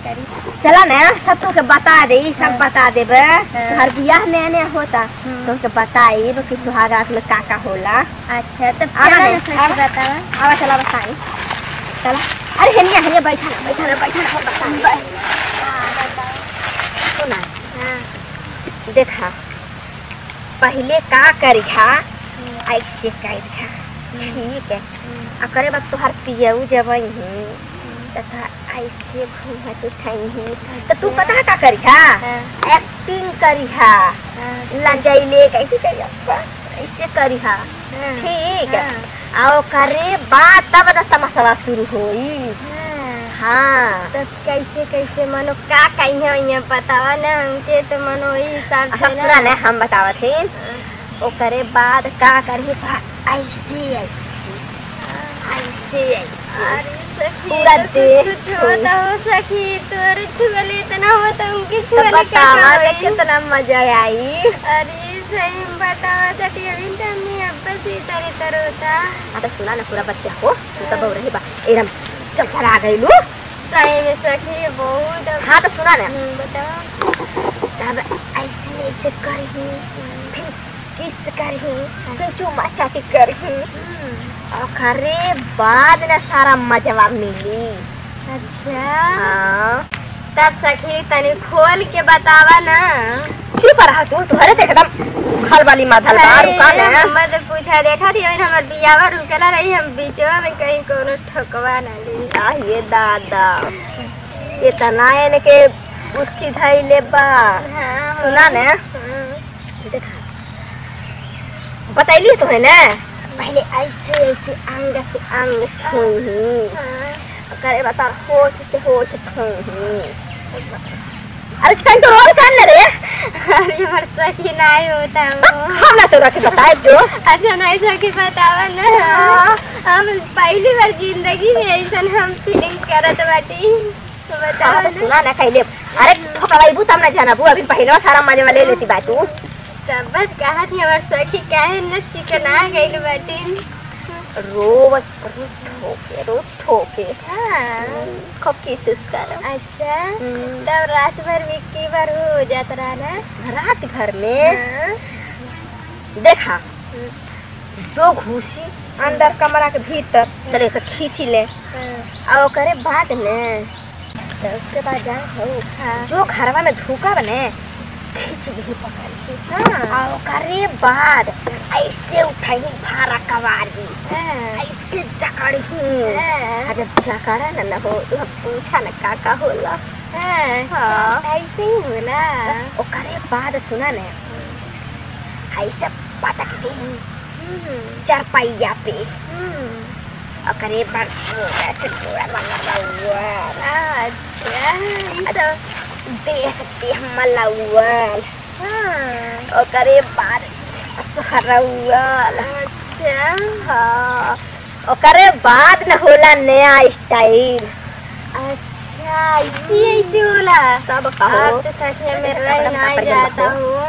करी चला ना सब तो के बता दे सब हाँ। बता देबे हाँ। हर बियाह नया नया होता हम्म। तो के बताई कि सुहागरात में का का होला अच्छा तब आवा चला ने, ना सखी आवा। बतावा आवा चला बताई चला अरे हेनिया हेनिया बैठा ना बैठा ना बैठा ना बताई सुना हाँ देखा पहले का करिहा ऐसे करिहा ठीक है आ करे बाद तोहार पियऊ जबई ही तथा ऐसे घूमत उठाई ही तो तू पता है का करिहा हाँ एक्टिंग करिहा हाँ लजैले कैसे करिहा ऐसे करिहा हाँ, ठीक है हाँ, आओ करे बात तब न तमाशा शुरू होई हाँ। हाँ तब कैसे कैसे मनो का कहीं है बतावा ना हमके तो मनो वही हिसाब अच्छा से सुना ना हम बतावत ही ओकरे बाद का करी तो ऐसे ऐसे ऐसे ऐसे अरे सखी पूरा तो देह कुछ कुछ होता हो सखी तोर छुअले इतना होता उनके तो छुअले बतावा कैसा तो होई? कितना मजा आई अरे सही में बतावा तटी अभी तमने अब्बा से तरी तर होता हाँ तो सुना ना पूरा बच्चा हो तू तो बहु रही बा एकदम चल चल आ गई लू सही में सखी बहुत अब- हाँ तो सुना ना हम्म, बतावा तब ऐसे ऐसे करही फिर किस करही फिर चुमा चाटी करही हम्म, ओकरे बाद ना सारा मजवा मिली अच्छा हाँ तब सखी तनी खोल के बतावा ना चुप रहा तू तुहरे तो एकदम खल वाली माधल बा रुका ना मत पूछा देखा थी और हमर बियावा रुकला रही हम बीचवा में कहीं कोनो ठोकवा ना ली आ ये दादा इतना एने के उठी धैले बा हाँ, सुना ना हाँ, देखा बतैली तो है ना पहले ऐसे ऐसे अंग से अंग छूही हाँ। करे बता होठ से होठ छूही अरे कहीं तो और कान ना रे अरे हमर सखी नहीं होता वो हम ना तो रख बताए जो अच्छा नहीं सखी बतावा ना हाँ। हम पहली बार जिंदगी में ऐसा हम फीलिंग करत बाटी तो बतावा हाँ, तो ना सुना ना कहले अरे ठोकवाई तब ना जाना बू अभी पहले सारा मजा ले लेती बा तू तब बस कहा थी हमर सखी काहे न चिकना गइल बाटी रो रो ठोके रो ठोके हाँ खूब किस उसका अच्छा तब रात भर में की बार हो जात रहा ना रात भर में हाँ, देखा जो घुसी अंदर कमरा के भीतर चले से खींची ले हाँ, और करे बाद में तो उसके बाद जा हो हाँ, जो घरवा में धूका बने खींच भी पकड़ के हाँ, और करे बाद ऐसे उठाई भारा कवारी हाँ, ऐसे जकड़ी हाँ, अगर जकड़ा न न हो तो हम पूछा न का का होला हाँ, हाँ। ऐसे ही होला ओकरे बाद सुना न ऐसे पटक दे हम्म, चारपाइया पे हम्म, ओकरे बाद ऐसे पूरा मलौल अच्छा ई सब देह से देह मलौल हाँ, ओकरे बाद सहरौल अच्छा हाँ ओकरे बाद न होला नया स्टाइल अच्छा ऐसे ऐसे होला सब कहो अब तो सच में मेरा अपना नहीं पकड़ के जाता रखो। हूँ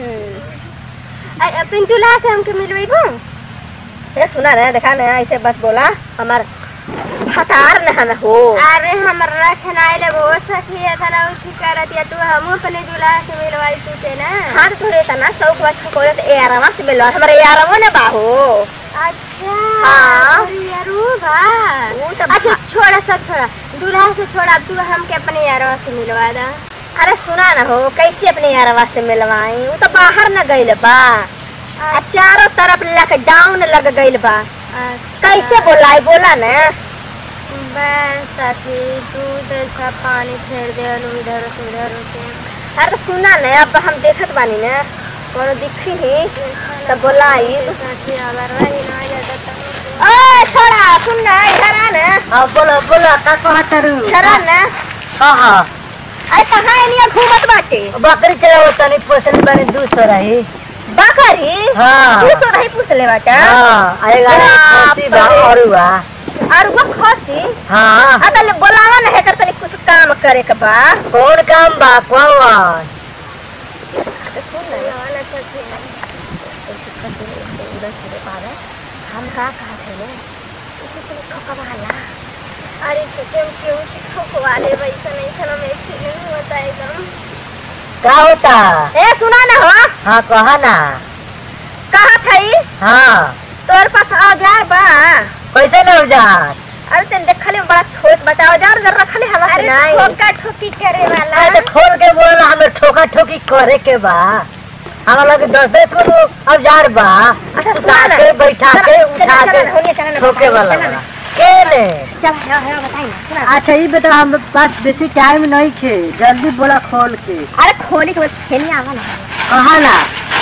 हम्म। अपन दूल्हा से हमके मिलवेबो ये सुना ना देखा ना ऐसे बस बोला हमार फतार न हमें हो अरे हमर रखना ले वो सखी है था ना उठी करत या तू हम अपने दूल्हा से मिलवाई तू के ना हाथ थोड़े तना शौक बात कोरे तो ए आरामा से मिलो हमारे ए आरामो ने बाहो अच्छा हाँ। अरे यारो बा वो तो अच्छा छोड़ा सब छोड़ा दूल्हा से छोड़ा अब तू हमके अपने यारवा से मिलवा दा अरे सुना ना हो कैसे अपने यारवा से मिलवाई वो तो बाहर न गइल बा आ चारों तरफ लॉकडाउन लग गइल बा कैसे बोलाई बोला ना बस सखी दूध का पानी फेर दे इधर से उधर से अरे सुना ना अब हम देखत बानी ना कोनो दिखी ही तो बोलाई सखी अगर वही ना जाता तो ओ छोड़ा सुन ना इधर आ ना हाँ बोलो बोलो का कहत रू इधर आ ना हाँ अरे कहाँ एनिया घूमत बाटे बकरी चलाओ तनी पोसल बने दू सौ रही बकरी हाँ। तू सो रही पूछले बाटे हाँ आएगा बाप खसी बा रे। और हुआ और वो खसी हाँ अतल बोलावा ना है कर तनी कुछ काम करे के बा कौन काम बा कौन तो सुन ना वाला सखी उधर से पावे हम का कहा थे ने किसी से ठोकवाला अरे सच्चे हम क्यों से ठोकवा ले वैसा नहीं सन में फीलिंग होता है एकदम का होता ए सुना ना हो हाँ कहा ना कहा थई हाँ तोर पास औजार बा कैसे न औजार अरे तेन देखले में बड़ा छोट बता औजार जर रखले हवा से अरे नहीं ठोका ठोकी करे वाला अरे तो खोल के बोल हमें ठोका ठोकी करे के बा हमारा लगे दस दस गो औजार बा अच्छा, सुता सुना ना। के बैठा चला, के चला, उठा चला ना, होलिया, चला के ना, ठोके बताइए, वाला चला ना। बा। के ने चल हेवा हेवा बताई ना सुना अच्छा ये बता हम पास बेसी टाइम नहीं खे जल्दी बोला खोल के अरे खोली के बाद खेलने आवा ना कहा ना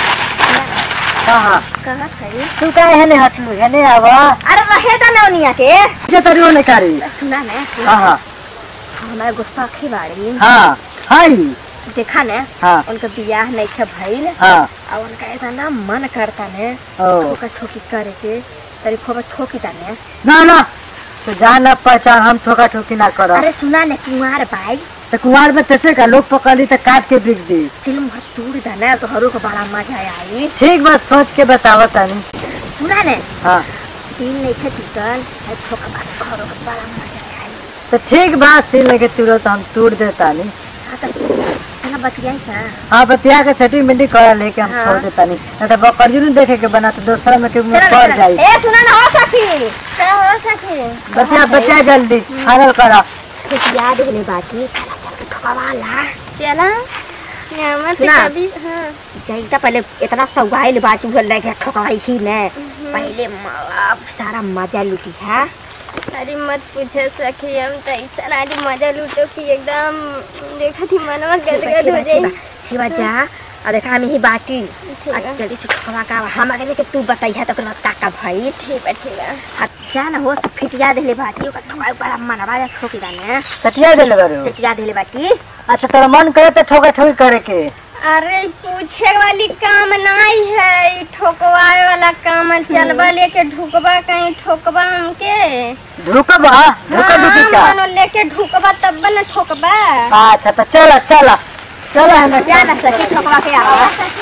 कहा कहा थई तू का हेने हटलू हेने आवा अरे रहे ता नौनिया के जे तरियो ने करी सुना ना हाँ हमारा एगो सखी बाड़ी हाँ हाय देखा ना हाँ उनका बियाह नहीं थे भइल हाँ और उनका इतना मन करता ने ओ ठोका ठोकी करे के तरी खोबा ठोकी ता ने ना ना तो जान ना पहचान हम ठोका ठोकी ना करो अरे सुना ने कुंवार भाई तो कुमार में तैसे का लोग पकड़ी तो काट के बिक दी सिलम हाथ तोड़ दा ना तो हरू को बड़ा मजा आई ठीक बात सोच के बताओ तानी सुना ने हाँ सीन नहीं थे टूटल है ठोका बात हरू को बड़ा मजा आई तो ठीक बात सिल लगे तुरंत हम तोड़ देता नहीं हाँ तो चला बतियाई का हाँ बतिया के सेटिलमेंट करा लेके हम हाँ। छोड़ देता नहीं नहीं तो बकरियों नहीं देखे के बना तो दूसरा में के मुंह चला पड़ चला। जाई ए सुना ना हो सखी क्या हो सके बतिया बतिया जल्दी फाइनल करा कुछ याद होने बाकी चला चल के ठोकावा ला चला नमस्ते सुना। कभी हाँ जाइता पहले इतना सवाइल बात उगल लगे ठोकवाई ही ने पहले म- अब सारा मजा लुटी है अरे मत पूछे सखी हम तो ऐसा आज मजा लूटो कि एकदम देखा थी मनवा गदगद हो जाई शिवा जा और देखा हम ही बाटी ठीक आ है जल्दी से ठोकवा का हम अगर के तू बताई है तो का का भाई ठीक है ठीक है आ जा ना हो सब फिटिया देले बाटी ओका ठोकाई बड़ा मनवा जा ठोकी दाने सटिया दे लगे सेटिया देले बाटी अच्छा तेरा मन करे तो ठोका ठोकी करे के अरे पूछे वाली काम नहीं है ई ठोकवाए वाला काम है। चलबा लेके ढुकबा कहीं ठोकबा हमके ढुकबा ढुका ढुकी का हाँ, मानो लेके ढुकबा तब न ठोकबा अच्छा तो चलो चलो चलो हमें जा ना सखी ठोकवा के आवा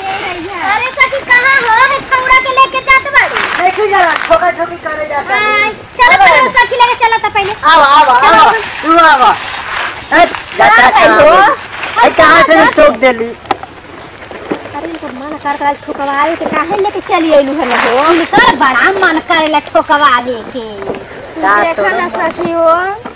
अरे सखी कहाँ हो है छौड़ा के लेके जात बाड़ी देखी जरा ठोका ठोकी करे जाता हाँ, चलो पहले उस सखी लेके चला था पहले आओ आओ आओ तू आओ ए, जाता भाई कहाँ हो? गई? ए, कहाँ से ठोक देली अरे इनको मन करता ठोकवाए के काहे लेके चली आइलू है हो इनकर बड़ा मन करेला ठोकवावे के का देखा ना तो- सखी हो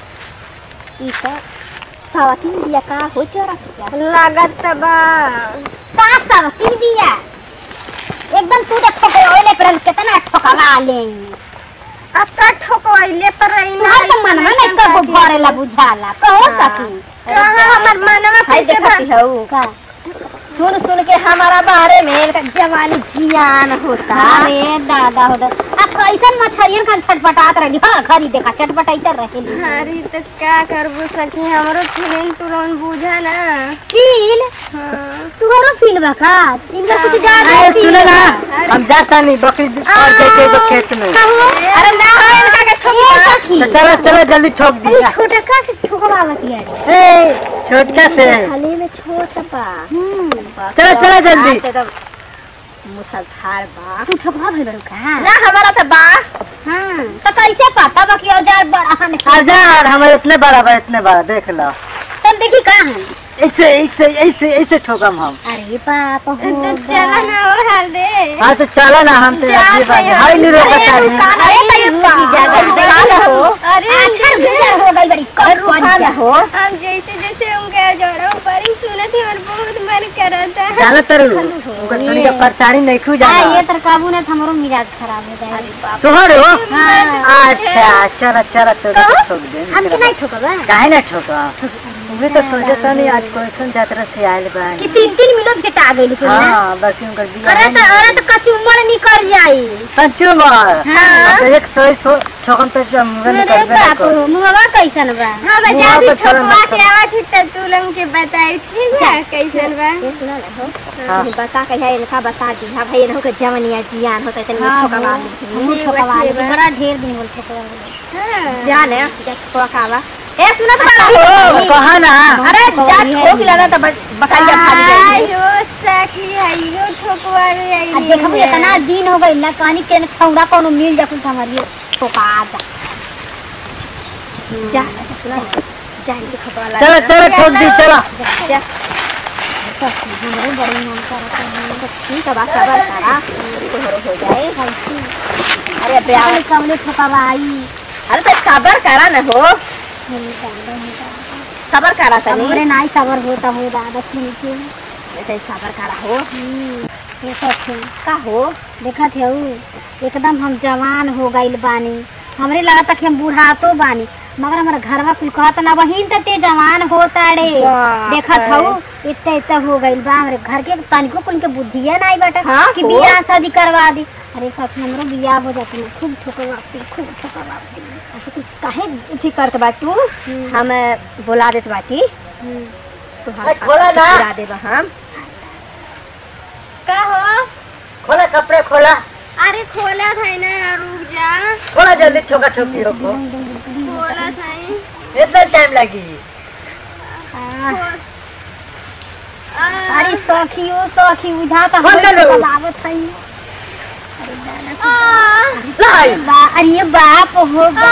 ई तो सावती बिया का हो चरा क्या लागत त बा का सावती बिया एकदम तू तो ठोकवाले पर कितना ठोकवा ले अब तो ठोकवाइले पर रही तुम्हार तो मन में नहीं कबो भरेला बुझाला कहो सखी कहाँ हमर मनवा हाय कैसे देखती भर हो का सुन सुन के हमारा बारे में इनका जवानी जियान होता अरे दादा हो दादा अब कैसन मछरियन खान छटपटात रही हाँ घरी देखा छटपटाइत रहे अरे तो क्या करबू सखी हमरो फीलिंग तुरंत बुझा ना फील हाँ तुहरो फील बा का इनका कुछ ज्यादा ए, सुनो ना अरे। हम जाता नहीं बकरी और देखे एगो खेत में अरे ना हो इनका के ठोक सखी तो चलो चलो जल्दी ठोक अरे दिया छोटा का से ठोकवावत यार ए, छोटका से खाली में छोटा बा हम्म चलो चलो जल्दी मुसलधार बा तू ठोकवा भइल बड़ू का ना हमारा तो बा हां तो कैसे पता बा कि औजार बड़ा हन हजार हमारे इतने बड़ा बा इतने बड़ा देख लो तुम देखी का हन ऐसे ऐसे ऐसे ऐसे ठोकम हम अरे बाप हो तो चला ना वो हाल दे हाँ तो चलो ना हम तो जा अगली बार भैया। हाई नहीं रोका अरे रुका ना, अरे तैयो सखी जागा बेकार हो अरे अच्छा गुजर हो गई बड़ी कम रुका ना हो हम जैसे जैसे उनके जोड़ो पर ही सुने थे और बहुत मन कर रहा था जानो तरु उनका तनी का परेशानी नहीं खू आ, जाना ये तर काबू ने हमरो मिजाज खराब हो जाए तोहर हो हाँ। अच्छा चलो चलो तो ठोक दे हमके नहीं ठोकबा काहे ना ठोका तुम्हें तो सोचता नहीं आज कैसन यात्रा से आयल बा कि तीन तीन मिनट के टा गइल के ना हाँ बाकी उनका बिया अरे तो अरे तो कच्ची उम्र निकल जाई पंचुमर हाँ। तो एक सौ सौ ठोकम तो जो मुंह अरे निकल बाप रे मुंहवा कैसन बा हाँ बता मुँह दी पर छोड़ो ठोकवा मत से आवा थी तब तू लोग के बताई ठीक है कैसन बा ये सुना ना हो हाँ। तू बता के है इनका बता दी हां भाई इनको जवनिया जियान होता है हाँ, ठोकवा हाँ। हम ठीक ठोकवा बा, ठीक बा। बड़ा ढेर दिन बोल ठोकवा हाँ। जाने जा ठोकवा ए सुनत बा हो कहा ना अरे जा ठोक लेना तो बकरिया खा जाएगी आयो सखी आयो ठोकवा रे आई आ देखबो इतना दिन हो गइल ना कहानी के छौड़ा कोनो मिल जा कुछ हमारी ठोका जा जा अच्छा सुना जा इनके खतरा लगा चलो चलो ठोक दी चलो जा हमरे बड़ी मन करता है तो ठीक है बात सबर करा तोहरो हो जाए अरे ब्याह कमले ठोकवाई अरे तो सबर करा ना हो सबर करा तनी हमरे नाई सबर होता हो दादा सुन के ऐसे सबर करा हो ये सब थे का हो देखत है एकदम हम जवान हो गइल बानी हमरे लगता कि हम बुढ़ातो बानी मगर हमारा घरवा कुल कहत ना बहिन त ते जवान होता रे बाप देखत रे। हऊ इतना इतना हो गइल बा हमरे घर के तनिको कुल के बुद्धिया नहीं बाटे हाँ, कि हो। बियाह शादी करवा दी अरे सच हमरो बियाह हो जात ना खूब ठोकवाती खूब ठोकवाती अच्छा तू काहे अथी करत बा तू हम बुला देत बाटी तो हम अरे खोला ना। बुला देब हम का हो खोला कपड़े खोला अरे खोला था ना रुक जा खोला जल्दी ठोका ठोकी हो को खोला था इतना टाइम लगी अरे सखियो सखी बुझा तो खोल दे लो। लागत है लाई बा अरे बाप हो बा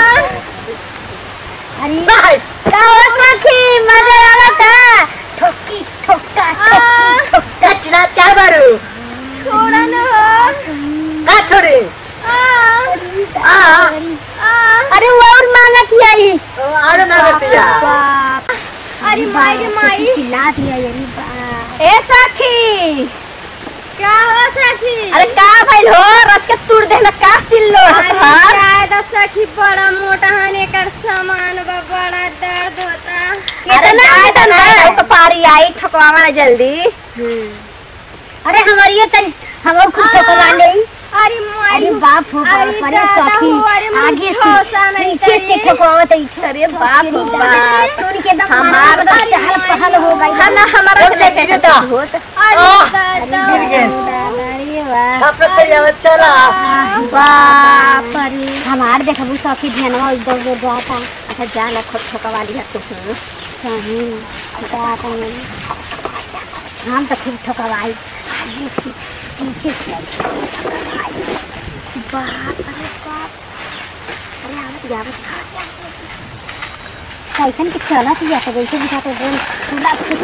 अरे लाई का हो सखी मजा आवता ठोकी ठोका ठोकी ठोका कचरा क्या बारू छोड़ा न का छोड़ी आ अरे वो और मांगत ही आई अरे ना बेटिया बाप अरे माई रे माई चिल्ला दिया अरे बाप ए सखी क्या हो सखी अरे का भइल हो रच के तुर देना का सिल्लो अरे शायद सखी बड़ा मोटा हने कर सामान बा बड़ा दर्द होता अरे जाए तो ना तो पारी आई ठकवावा ना जल्दी अरे हमारी ये तन हम खुद ठोकवा ले अरे अरे बाप हो बाप अरे अरे दादा सखी हो, अरे मुझे आगे ठोसा से नहीं पीछे से चाहिए। ठोकवावत है अरे बाप हो बाप सुन के दम हमार हमारा चहल पहल हो गई हम ना हमारा बोल दे, गिर जा। होत अरे आह, दादा गिर गए। अरे वाह कपड़े से जाओ चला बाप रे हमार देखबू सखी ध्यानवा इधर उधर जाता अच्छा जा ना खुद ठकवा लिया तू सही जाता नहीं हम तो खूब ठोकवाई आगे से पीछे से ठोकवाई बाप रे बाप अरे आवत जावत कैसन के चलत या तो वैसे बुझाते बोल पूरा खुश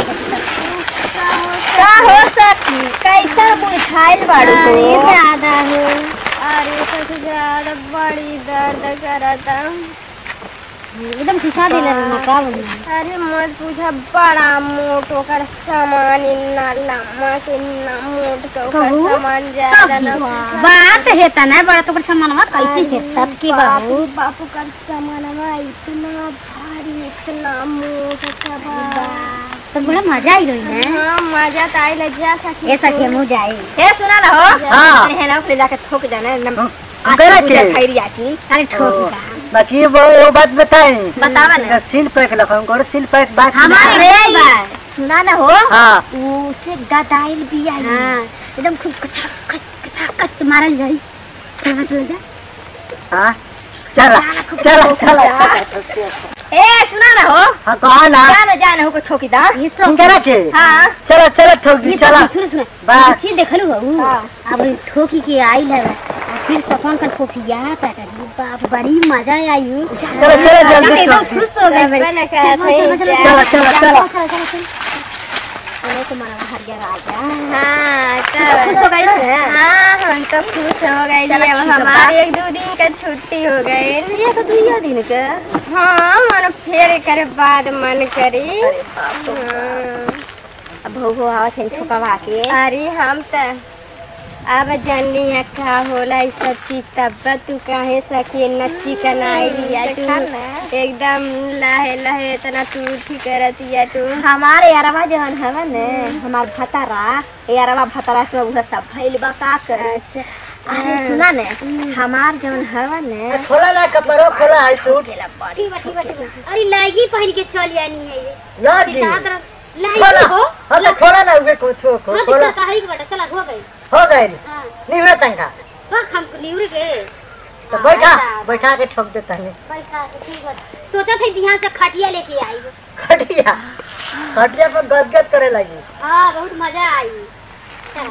का हो सखी कैसा बुझाइल बाड़ू अरे तू दादा हो अरे सबसे ज्यादा बड़ी दर्द करता एकदम खुशा दिला ना का अरे मत पूछा बड़ा मोट ओकर सामान इतना लम्बा के इतना मोट के ओकर कहू? सामान ज्यादा ना बात है तना बड़ा तो सामानवा कैसे है तब के बाबू बाबू बापू का सामानवा इतना भारी इतना मोट का बा तो बड़ा मजा आई रही है हाँ मजा तो आई जा सके ऐसा के मुँह जाए हे सुना ना हो हाँ। है ना फिर जाके ठोक जाना नम करा के खैरी आती अरे ठोक ओ, का बाकी वो वो बात बताए बतावा ना। सील पैक लखन करो सील पैक बात हमारे अरे रे बा सुना ना हो हाँ उसे गदाइल भी आई हाँ एकदम खूब कचा कच कचा कच मारल जाई चल चल जा हाँ चला चला चला ए सुना ना हो हाँ कहा ना जाना जाना हो को ठोकी दा ये सब करा के हाँ चलो चलो ठोक दी ये चला सब सुन सुन बा अच्छी देखलू हो हाँ। अब ठोकी के आई है फिर सपन कर ठोकिया काटा बाप बड़ी मजा आई हो चलो चलो जल्दी एकदम ठोक खुश हो गए बड़े बना के चलो, चलो, चलो चलो, चलो चलो चलो चलो चलो चलो तुम्हारा हरिया राजा हाँ खुश तो हो गई ना हाँ हम तो खुश हो गए चलो, अब ठीक है, हमारी एक दो दिन का छुट्टी हो गई ये तो दुइया दिन के हाँ मन फेर करे बाद मन करी अरे बाप रे हाँ। अब भोगो आवत है ठोकवा के अरे हम तो अब जानली है का होला ई सब चीज तब तू काहे सके नच्ची कनाई लिया तू देखा ना। एकदम लहे लहे इतना तू उठी करत या तू हमारे यारवा जवन हवन ने हमार भतारा यारवा भतारा से उह सब भइल बा का कर अच्छा अरे सुना ने हमार जवन हवन ने खोला ना कपड़ो खोला है सूट ठीक बा ठीक बा ठीक बा अरे लागी पहन के चल यानी है ये लागी चाहत रह खोला लागी हो हाँ तो खोला ना उसे कुछ हाँ खोला दिक्कत काहे की बेटा चला हो गई हो गए हां निवड़ा तंगा बस हम लिउरी के तो बैठा बैठा के ठोक देता है बैठा के ठीक बा सोचा था बिहान से खटिया लेके आई हो खटिया खटिया पर गदगद करे लगी हाँ बहुत मजा आई चल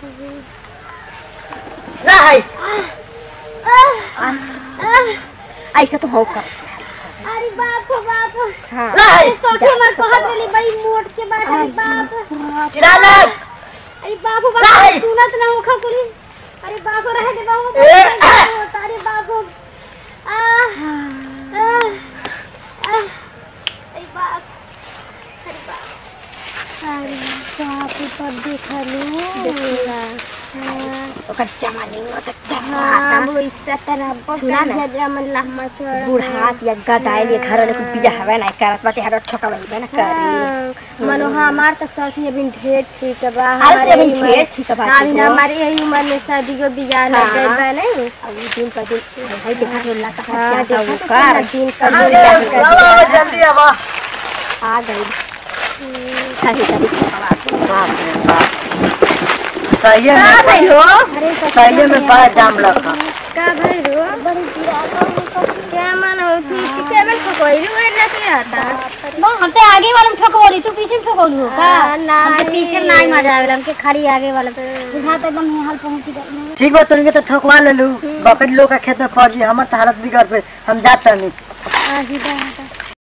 ना है ऐसा तो हो कर अरे बाप रे बाप हाँ लाई अरे सखी हमार कहत रही बड़ी मोट के बात अरे बाप चिरालक अरे बाप रे लाई। बाप सुनत ना होखा कुली अरे बाप रे रहे दे बाप ए, अरे बाप रे आ आ आ अरे बाप अरे बाप अरे बाप रे पर देखलू देखला हाँ ओकर जमानी में तो हाँ, चमाता वो इससे तरह सुना ना। मन लहमा चढ़ बूढ़ात या गदाइल या घर वाले को बिया हवे ना करत बाटे हर ठोका बई ना करी हाँ, मनो हमार तो सखी अभी ढेर ठीक बा अरे हमारे अभी यही ढेर उम्र- ठीक बा अभी ना हमारे यही उम्र में शादी को बियाह लग हाँ। गइल बा नहीं अब दिन पर दिन भाई देखा तो लगा हाँ, क्या देखा वो तो कर कितना दिन का अरे, बियाह कर आओ, आओ, दिया। जल्दी अब आ गई छही तरी बाप रे बाप सही का में भाई हो अरे सखी, सही में बड़ा जाम लगा का भाई रो बड़ी क्या मन होती कि के मन ठोकइलू है ना के आता हम तो आगे वाला में ठोकवली तू पीछे में ठोकवलू हो का ना पीछे में नहीं मजा आवेला हमके खाली आगे वाला बुझाता एकदम यहाँ पहुंची गई ठीक बा तुमके तो ठोकवा ले लू बकरी लोग का खेत में पड़ जी हमर तो हालत बिगड़ पे हम जात नहीं आही बात